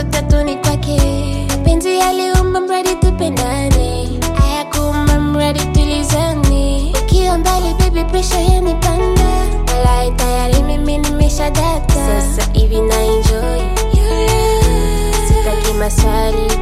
mawazo tatu ni kwake mapenzi yaliumba mradi tupendane hayakuumba mradi tulizane ukiwa mbali baby presha yanipanda walai tayari mimi nimesha data sasa hivi na enjoy your love. sitaki maswali